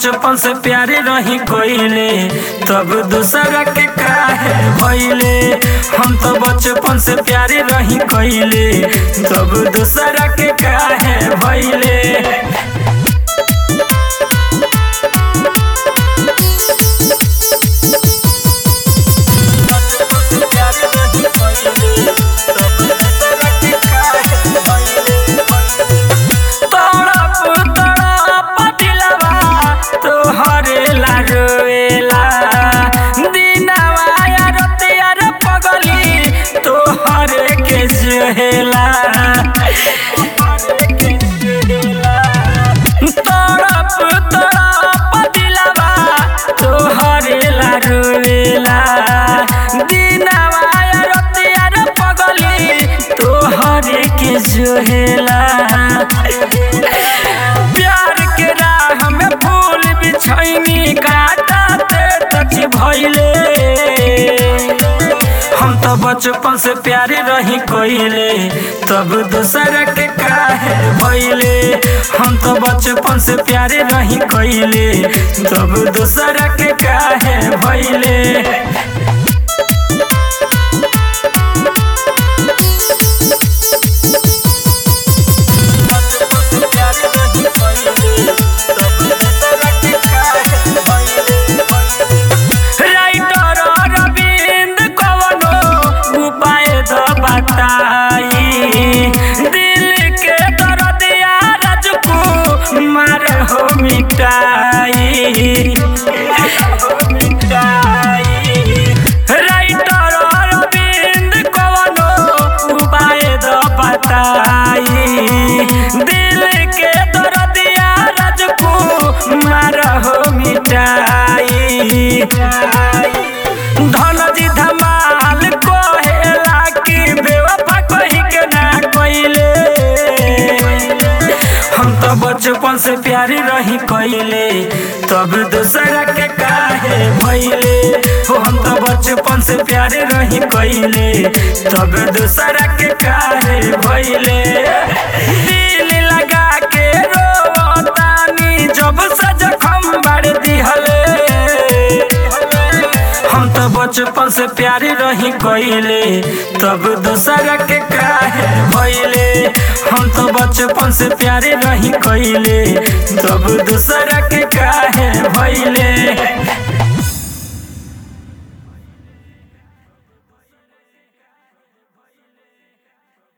बचपन से प्यारे रही कोइले तब दूसरा के काहे भइले हम तो बचपन से प्यारे रही कोइले तब दूसरा के काहे भइले तड़प तड़प दिलवा तोहरे लागेला दिनवा या रतिया रे पगली तोहरे के जोहेला तड़प तड़प दिलवा तोहरे लागेला दिनवा या रतिया रे पगली तोहरे के जोहेला प्यार के राह में फूल बिछैनी काटा ते तक भइले हम तो बचपन से प्यारे रही कोइले तब दूसरा के काहे भइले हम तो बचपन से प्यारे रही कोइले तब दूसरा के काहे भइले राइटर अरविंद कवनो उपाय द बताई दिल के दर्दिया राजकू मार हो मिटाई राइटर अरविंद कवनो उपाय द बताई दिल के दर्दिया राजकू मार हो मिटाई धन जी धमाल कहेला कि बेवफा कही के ना कइले हम तो बचपन से प्यारी रही कइले तब दूसरा के काहे भइले हो हम तो बचपन से प्यारे रही कइले तब दूसरा के काहे भइले दिल लगा के रोतानी जब से जखम बाड़ दिहले हम तो बचपन से प्यारे रही कइले तब दूसरा के काहे भइले हम तो बचपन से प्यारे रही कइले तब दूसरा के काहे भइले